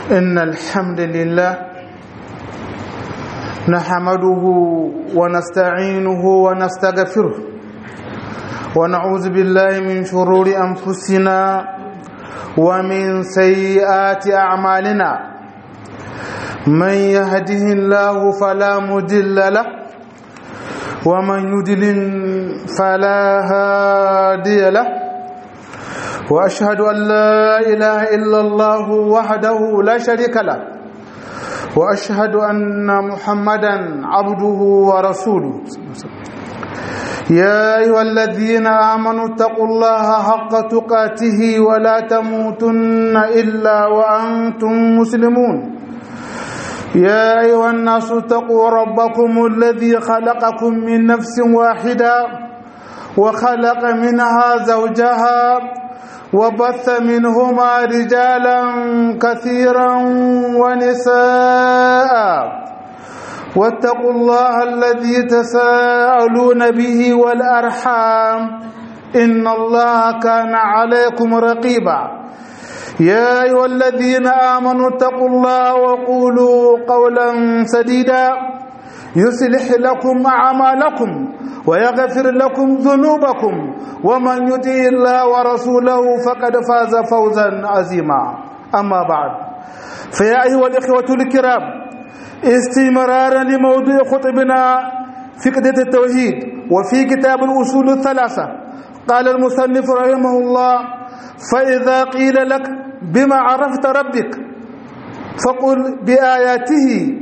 إن الحمد لله نحمده ونستعينه ونستغفره ونعوذ بالله من شرور أنفسنا ومن سيئات أعمالنا من يهده الله فلا مضل له ومن يضلل فلا هادي له واشهد ان لا اله الا الله وحده لا شريك له واشهد ان محمدا عبده ورسوله يا ايها الذين امنوا اتقوا الله حق تقاته ولا تموتن الا وانتم مسلمون يا ايها الناس اتقوا ربكم الذي خلقكم من نفس واحده وخلق منها زوجها وبث منهما رجالا كثيرا ونساء واتقوا الله الذي تساءلون به والارحام ان الله كان عليكم رقيبا يا ايها الذين امنوا اتقوا الله وقولوا قولا سديدا يصلح لكم اعمالكم ويغفر لكم ذنوبكم ومن يطع الله ورسوله فقد فاز فوزا عظيما اما بعد فيا ايها الاخوه الكرام استمرارا لموضوع خطبنا في قضيه التوحيد وفي كتاب الاصول الثلاثه قال المصنف رحمه الله فاذا قيل لك بما عرفت ربك فقل باياته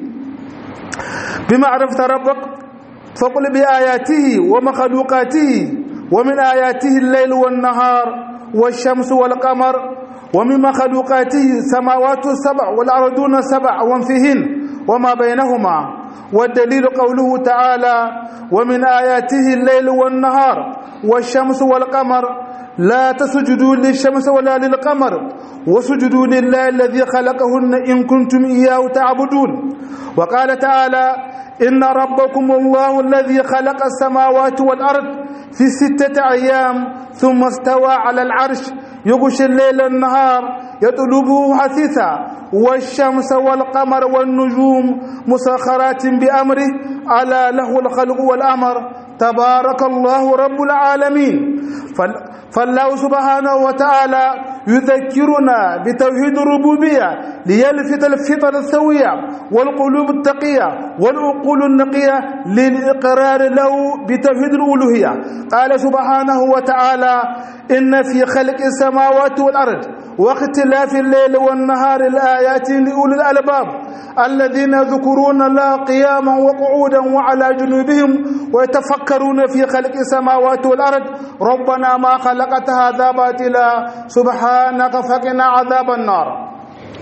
بما عرفت ربك فقل بآياته ومخلوقاته ومن آياته الليل والنهار والشمس والقمر ومن مخلوقاته سماوات السبع والأرضون السبع وانفهن وما بينهما والدليل قوله تعالى ومن آياته الليل والنهار والشمس والقمر لا تسجدوا للشمس ولا للقمر وسجدوا لله الذي خلقهن إن كنتم إياه تعبدون وقال تعالى إن ربكم الله الذي خلق السماوات والأرض في ستة أيام ثم استوى على العرش يغشي الليل النهار يطلبه حثيثا والشمس والقمر والنجوم مسخرات بأمره ألا له الخلق والأمر تبارك الله رب العالمين فالله سبحانه وتعالى يذكرنا بتوحيد الربوبية ليلفت الفطر السوية والقلوب التقية والعقول النقية للإقرار له بتوحيد الألوهية قال سبحانه وتعالى إن في خلق السماوات والأرض واختلاف الليل والنهار الآيات لأولي الألباب الذين يذكرون الله قياما وقعودا وعلى جنوبهم ويتفكرون في خلق السماوات والأرض ربنا ما خلقت هذا باطلا سبحانك فقنا عذاب النار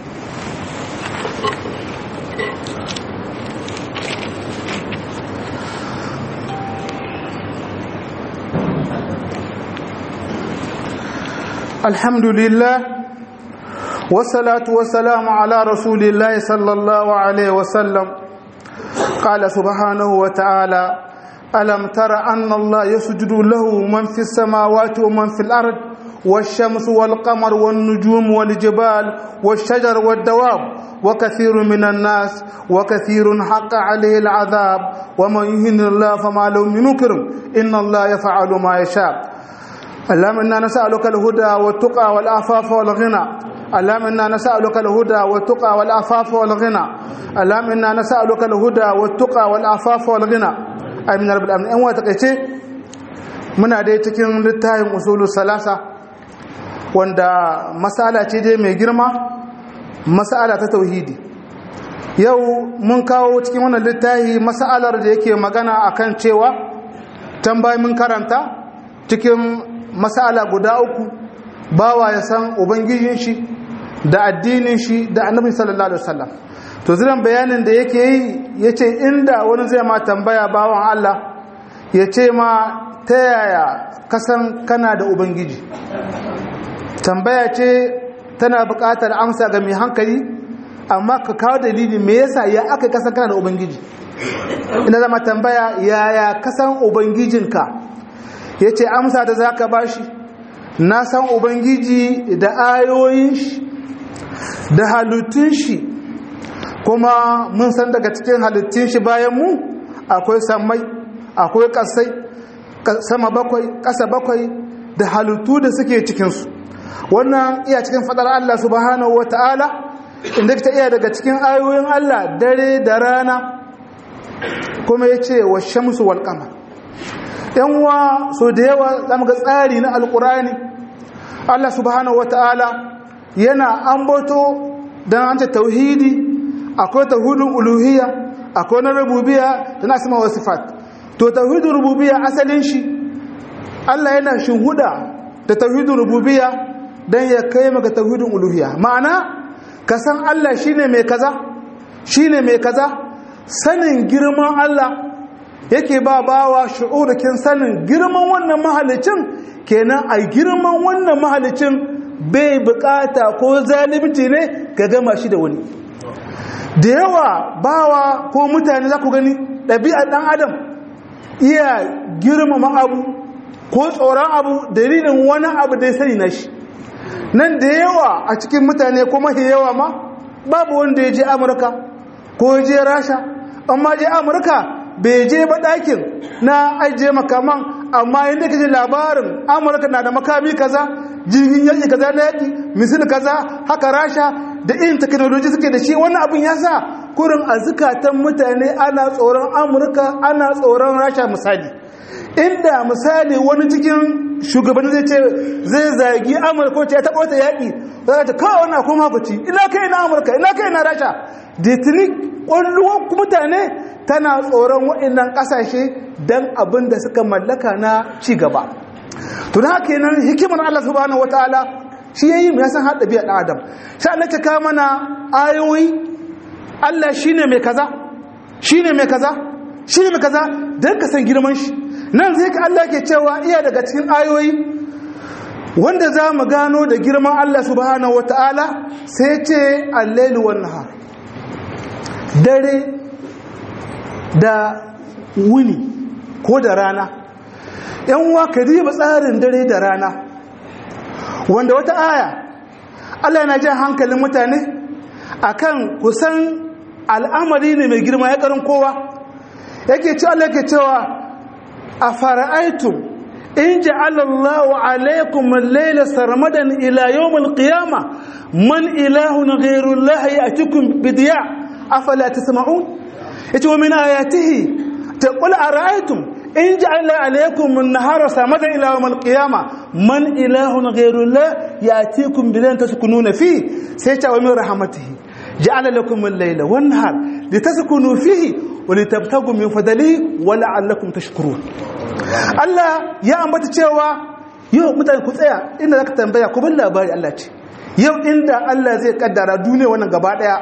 الحمد لله والصلاة والسلام على رسول الله صلى الله عليه وسلم قال سبحانه وتعالى ألم تر أن الله يسجد له من في السماوات ومن في الأرض والشمس والقمر والنجوم والجبال والشجر والدواب وكثير من الناس وكثير حق عليه العذاب ومن يهن الله فما له من مكرم إن الله يفعل ما يشاء اللهم إنا نسألك الهدى والتقى والعفاف والغنى اللهم إنا نسألك الهدى والتقى والعفاف والغنى اللهم إنا نسألك الهدى والتقى والعفاف والغنى amin rabbul alamin an wata kace muna dai cikin littafin usulu salasa wanda masala ce dai mai girma masala ta tauhidi yau mun kawo cikin wannan littafi masalar da yake magana akan cewa tambayi mun karanta cikin masala guda uku bawa ya san ubangijin shi da addinin shi da annabi sallallahu alaihi wasallam to ziran bayanin da yake yi ya ce inda wani zai ma tambaya bawan Allah ya ce ma ta yaya kasan kana da ubangiji tambaya ce tana buƙatar amsa ga mai hankali amma ka kawo dalili me yasa ya aka kasan kana da ubangiji ina zama tambaya yaya kasan ubangijinka ya ce amsa da za ka bashi na san ubangiji da ayoyin shi da halittun shi kuma mun san daga cikin halittun shi bayan mu akwai sammai akwai kasai sama bakwai ƙasa bakwai da halittu da suke cikinsu wannan iya cikin fadar Allah subhanahu wa ta'ala inda ta iya daga cikin ayoyin Allah dare da rana kuma ya ce wa shamsu wal kama yanwa so da yawa zamu ga tsari na alkurani Allah subhanahu wa ta'ala yana ambato don an ce tauhidi akwai tauhidin uluhiyya akwai na rububiya da na asma wa sifat to tauhidin rububiyya asalin shi Allah yana shuhuda da tauhidin rububiyya dan ya kai maka tauhidin uluhiyya ma'ana ka san Allah shine mai kaza shine mai kaza sanin girman Allah yake ba bawa shu'urikin sanin girman wannan mahalicin kenan a girman wannan mahalicin bai bukata ko zalimci ne ka gama shi da wani da yawa bawa ko mutane za ku gani ɗabi'ar ɗan adam iya girmama abu ko tsoron abu dalilin wani abu da ya sani na shi nan da yawa a cikin mutane ko mafi yawa ma babu wanda ya je amurka ko ya je rasha amma je amurka bai je ba ɗakin na ajiye makaman amma yadda ka ji labarin amurka na da makami kaza jirgin yaƙi kaza na yaƙi misil kaza haka rasha da irin teknoloji suke da shi wannan abin ya sa kurin a zukatan mutane ana tsoron amurka ana tsoron rasha misali inda misali wani cikin shugabanni zai ce zai zagi amurka ko ce ya taɓa wata yaƙi za ta kawo wani akwai mafaci ina kai na amurka ina kai na rasha da tuni ƙwallon mutane tana tsoron waɗannan ƙasashe don abin da suka mallaka na ci gaba to da haka nan hikimar Allah subhanahu wataala shi yayi mu san hada biya dan adam sai Allah ta ka mana ayoyi Allah shine mai kaza shine mai kaza shine mai kaza dan ka san girman shi nan zai ka Allah ke cewa iya daga cikin ayoyi wanda za mu gano da girman Allah subhanahu wataala sai ce al-lail wan nahar dare da wuni ko da rana yan uwa ka diba tsarin dare da rana wanda wata aya Allah yana jan hankalin mutane akan kusan al'amari ne mai girma ya karin kowa yake ci Allah yake cewa a fara'aitum in ja'ala Allahu alaykum al-layla sarmadan ila yawm al-qiyama man ilahun ghayru Allah ya'tikum bidiya afala tasma'un yace wa min ayatihi taqul ara'aytum in ja'ala alaykum an-nahara samadan ila yawm al-qiyama man ilahun ghayru Allah ya'tikum bilan taskununa fi sai ta wa min rahmatihi ja'ala lakum al-layla wan-nahar litaskunu fihi wa litabtagu min fadlihi wa la'allakum tashkurun Allah ya ambata cewa yau mutane ku tsaya inda zaka tambaya ku bin labari Allah ce yau inda Allah zai kaddara duniya wannan gaba daya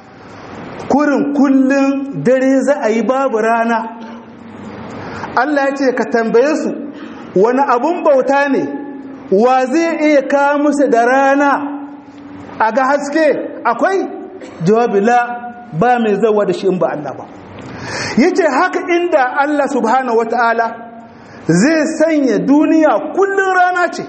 kurin kullun dare za a yi babu rana Allah ya ce ka tambaye su wani abun bauta ne wa zai iya kawo musu da rana a ga haske akwai jawabi la ba mai zawa da shi in ba Allah ba yace haka inda Allah subhanahu wataala zai sanya duniya kullun rana ce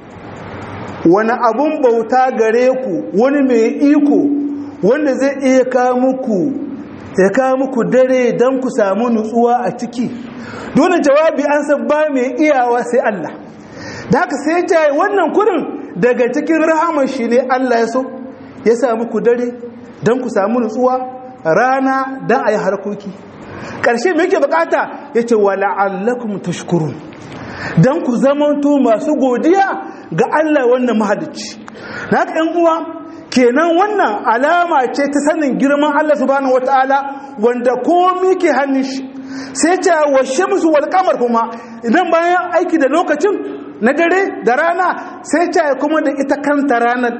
wani abun bauta gare ku wani mai iko wanda zai iya kawo muku ya kawo muku dare don ku samu nutsuwa a ciki dole jawabi an san ba mai iyawa sai Allah da haka sai ta wannan kurin daga cikin rahamar shi ne Allah ya so ya samu ku dare don ku samu nutsuwa rana don a yi harkoki ƙarshe mai ke bukata ya ce wa la'allakum tashkurun don ku zamanto masu godiya ga Allah wannan mahadici na haka ‘yan uwa kenan wannan alama ce ta sanin girman Allah subhanahu wata'ala wanda komi ke hannun shi sai ce wa shamsu wal kamar kuma idan bayan aiki da lokacin na dare da rana sai ce kuma da ita kanta ranar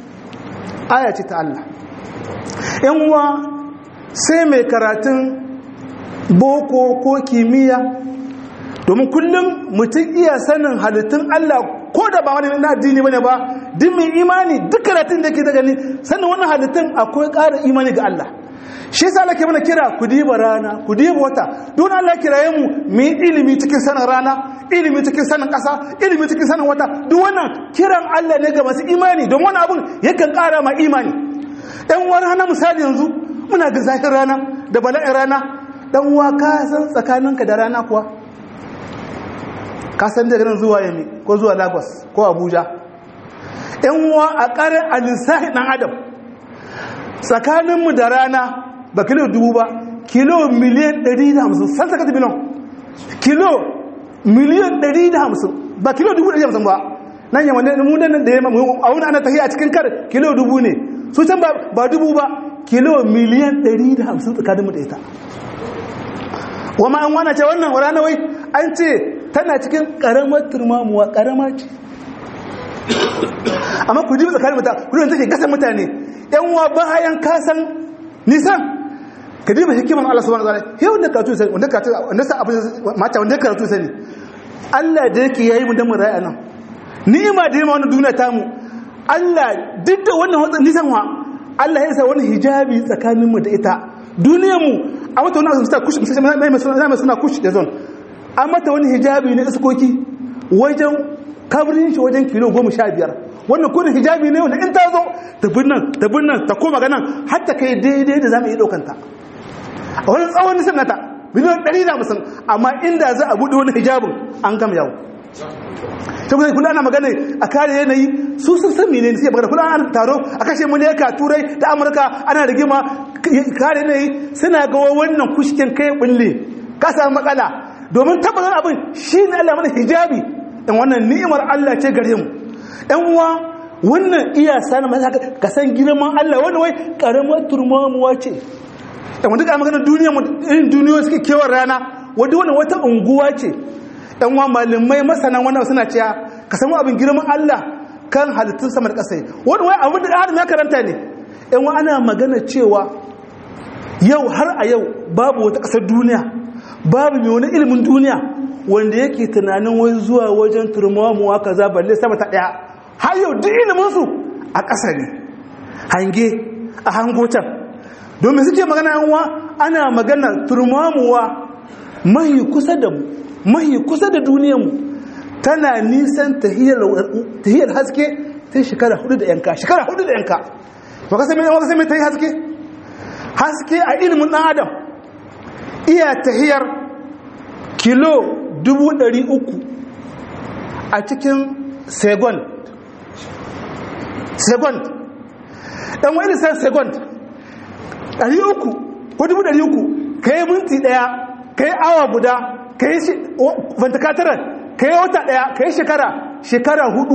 aya ce ta Allah ‘yan uwa sai mai karatun boko ko kimiyya domin kullum mutum iya sanin halittun Allah ko da ba wani na addini bane ba duk mai imani duk karatun da ke da gani sanin wannan halittun akwai ƙara imani ga Allah shi yasa Allah ke mana kira ku diba rana ku diba wata don Allah kiraye mu mu yi ilimi cikin sanin rana ilimi cikin sanin ƙasa ilimi cikin sanin wata duk wannan kiran Allah ne ga masu imani don wani abun yakan ƙara ma imani ɗan wani hana misali yanzu muna ga zafin rana da bala'in rana ɗan uwa ka san tsakaninka da rana kuwa ka san daga nan zuwa yami ko zuwa lagos ko abuja ɗan uwa a ƙarin alisahi ɗan adam tsakaninmu da rana ba kilo dubu ba kilo miliyan 150 san saka biliyon kilo miliyan 150 ba kilo dubu 150 ba nan yamma ne mu nan da yamma a wani ana tafiya cikin kar kilo dubu ne su can ba dubu ba kilo miliyan 150 tsakaninmu da ita wama an wana ce wannan rana wai an ce tana cikin karamar turmamuwa karama ce amma ku ji tsakanin mutane kudin take gasa mutane yan uwa bayan kasan nisan ka diba hikiman Allah subhanahu wa ta'ala yau da karatu sai wanda karatu wanda sa abin mata wanda karatu sai Allah da yake yayi mu da mu rayuwa nan ni'ima da yima wannan duniya ta mu Allah duk da wannan hotsin nisan wa Allah ya sa wani hijabi tsakanin mu da ita duniyar mu a mata wani suna kushi mai suna kushi da zon an mata wani hijabi na iskoki wajen kabirin shi wajen kilo goma sha biyar wannan kudin hijabi ne wanda in ta zo ta binnan ta binnan ta koma ganan har ta kai daidai da za mu yi ɗaukanta a wani tsawon nisan nata miliyan ɗari da musan amma inda za a buɗe wani hijabin an gama yawo ta kuma kula ana magana a kare yanayi su sun san menene suke magana kula ana taro a kashe muleka turai da amurka ana rigima kare yanayi suna ga wannan kushkin kai bulle ka samu matsala domin tabbatar abin shi ne Allah mana hijabi in wannan ni'imar Allah ce gare mu ɗan uwa wannan iya sani mata ka san girman Allah wanda wai karamar turmamuwa ce ɗan wanda ka magana duniya irin duniyoyi suke kewar rana wadda wannan wata unguwa ce ɗan uwa malamai masana wannan suna cewa ka san abin girman Allah kan halittun sama da ƙasa wani wai abin da adam ya karanta ne ɗan uwa ana magana cewa yau har a yau babu wata ƙasar duniya babu mai wani ilimin duniya wanda yake tunanin wai zuwa wajen turmamuwa kaza balle sama ta daya har yau duk iliminsu a ƙasa ne hange a hango can domin suke magana yanwa ana magana turmamuwa mahi kusa da mu mahi kusa da duniyarmu tana nisan tahiyar haske ta shekara hudu da yanka shekara hudu da yanka baka sami yanwa sami ta yi haske haske a ilimin ɗan adam iya tahiyar kilo dubu ɗari uku a cikin second second ɗan wani san second ɗari uku ko dubu ɗari uku ka yi minti ɗaya ka yi awa guda ka yi vantakatarar ka yi wata ɗaya ka yi shekara shekara hudu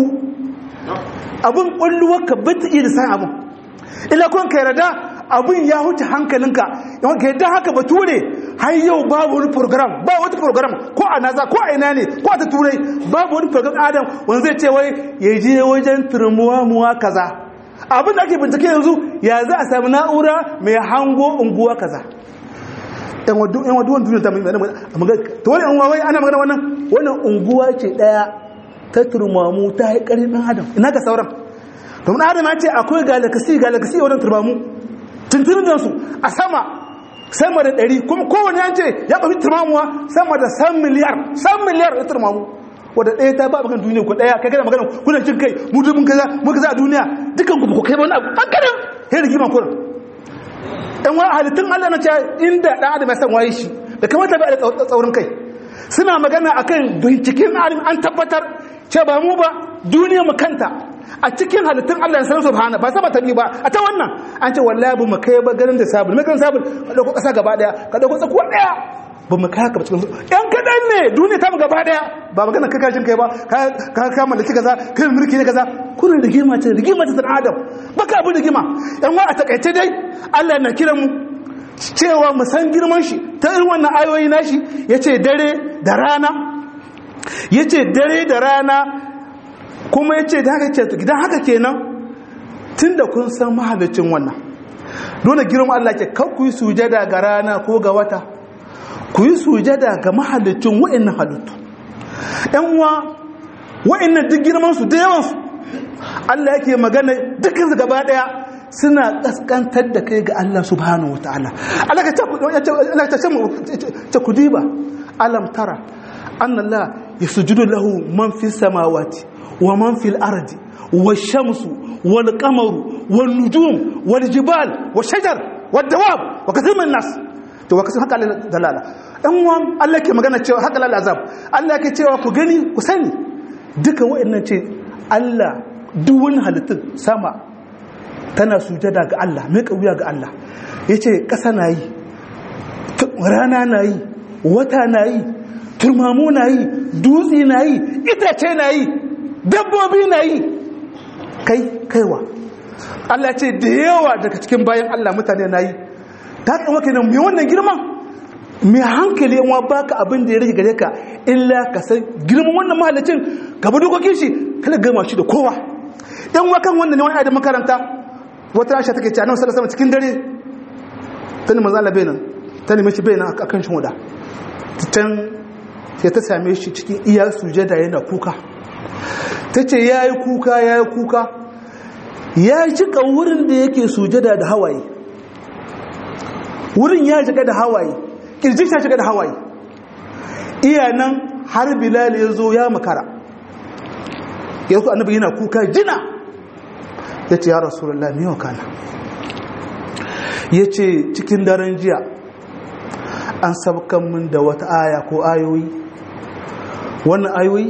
abin ƙwalluwar ka bata iya da san abin ila kun ka yarda abin ya huce hankalinka ka yadda haka bature har yau babu wani program ba wata program ko a naza ko a ina ne ko a ta turai babu wani program adam wanda zai ce wai ya je wajen turmuwa muwa kaza abin da ake bincike yanzu ya za a sami na'ura mai hango unguwa kaza yan waduwan duniya ta ta wani unguwa wai ana magana wannan wannan unguwa ce daya ta turmamu ta haikarin ɗan adam ina ga sauran domin adam ya ce akwai galakasi galakasi wajen turmamu tuntunin su a sama sama da ɗari kuma kowane yance ya ɓafi turmamuwa sama da san miliyar san miliyar da turmamu wadda ɗaya ta ba bakan duniya ku ɗaya kai gana magana kuna cin kai mu dubin kaza mu kaza a duniya dukan ku kai wani abu an kadan sai rigima kuna ɗan wani halittun allah na ce inda ɗan adam ya san waye shi da kamata bai da tsaurin kai suna magana akan binciken alim an tabbatar ce ba mu ba duniya mu kanta a cikin halittun Allah ya sanar subhana ba saba tabi ba a ta wannan an ce wallahi bu mu kai ba garin da sabul mai kan sabul ka dauko kasa gaba daya ka dauko tsakuwa daya ba mu kai haka cikin yan kadan ne duniya ta mu gaba daya ba magana kai kashin kai ba ka ka ka mallaki kaza kai mulki ne kaza kullun rigima ce rigima ce san adam baka abu rigima yan wa a takaice dai Allah na kiran mu cewa mu san girman shi ta irin wannan ayoyi nashi yace dare da rana yace dare da rana kuma ya ce gidan haka kenan tun da kun san mahalicin wannan dole girman Allah ke kan ku yi sujada ga rana ko ga wata ku yi sujada ga mahalicin wa'annan halittu ‘yan uwa wa'annan duk girmansu da yawansu Allah yake magana dukkan su gaba ɗaya suna kaskantar da kai ga Allah subhanahu wa ta'ala Allah ka ce ku diba alam tara anna Allah yasjudu lahu man fi samawati wa man fil ardi والشمس والقمر والنجوم والجبال والشجر والدواب وكثير من الناس to wa kasan haka dalala ɗan uwan Allah ke magana cewa haka lal azab Allah ke cewa ku gani ku sani duka wa'annan ce Allah duk wani halittun sama tana sujada ga Allah mai kauya ga Allah yace ƙasa na yi rana na yi wata na yi turmamu na yi dutse na yi itace na yi dabbobi na yi kai kaiwa Allah ce da yawa daga cikin bayan Allah mutane na yi ta kama kenan mai wannan girman mai hankali yawa baka abin da ya rage gare ka illa ka san girman wannan mahalicin ka bi dokokin shi kala gama shi da kowa yan wakan wannan ne wani da makaranta wata rasha take ce annabi sallallahu cikin dare ta ne manzo Allah nan ta nemi shi bayanan akan shi hoda can sai ta same shi cikin iya sujada yana kuka ta ce ya yi kuka ya yi kuka ya cika wurin da yake sujada da hawaye wurin ya shiga da hawaye kirjin ya shiga da hawaye iya nan har bilal ya zo ya makara ya zo annabi yana kuka jina ya ce ya rasulullah mai wakana ya ce cikin daren jiya an sabkan min da wata aya ko ayoyi wannan ayoyi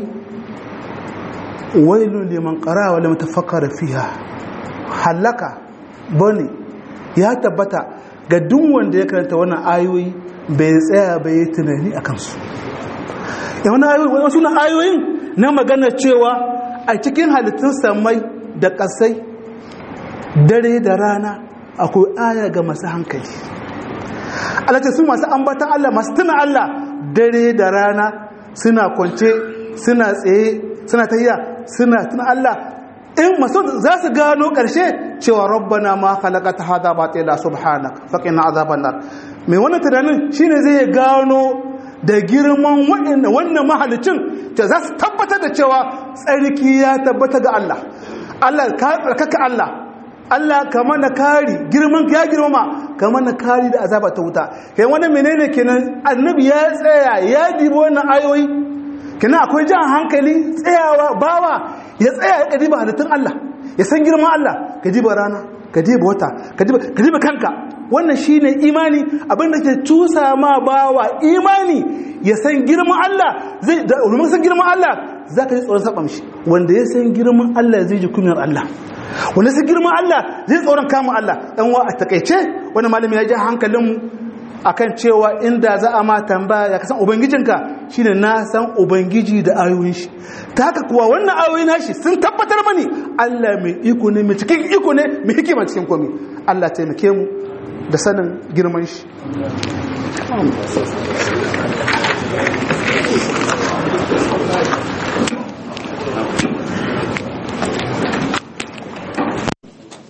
wailun liman qara wa lam tafakkara fiha halaka bane ya tabbata ga duk wanda ya karanta wannan ayoyi bai tsaya bai yi tunani a kansu wannan ayoyi wasu na ayoyin na magana cewa a cikin halittun samai da kasai dare da rana akwai aya ga masu hankali alace su masu ambatan Allah masu tuna Allah dare da rana suna kwance suna tsaye suna tahiya suna tuna Allah in masu za su gano ƙarshe cewa rabbana ma khalaqata hada batila subhanak faqina azaban nar mai wannan tunanin shine zai gano da girman wannan wannan mahalicin ta za su tabbatar da cewa tsarki ya tabbata ga Allah Allah ka tsarkaka Allah Allah ka mana kari girman ya girmama ka mana kari da azaba ta wuta kai wannan menene kenan annabi ya tsaya ya dibi wannan ayoyi kina akwai jan hankali tsayawa bawa ya tsaya ya kadiba halittun Allah ya san girman Allah ka diba rana ka diba wata ka diba kanka wannan shine imani abinda ke cusa ma bawa imani ya san girman Allah zai da san girman Allah zaka ji tsoron saba mishi wanda ya san girman Allah zai ji kunyar Allah wanda sai girman Allah zai tsoron kama Allah dan wa a takeice wani malami ya ji hankalinmu akan cewa inda za a ma tambaya ya kasan ubangijinka shine na san ubangiji da ayoyin shi ta haka kuwa wannan ayoyin nashi sun tabbatar mani Allah mai iko ne mai cikin iko ne mai hikima cikin komai Allah taimake mu da sanin girman shi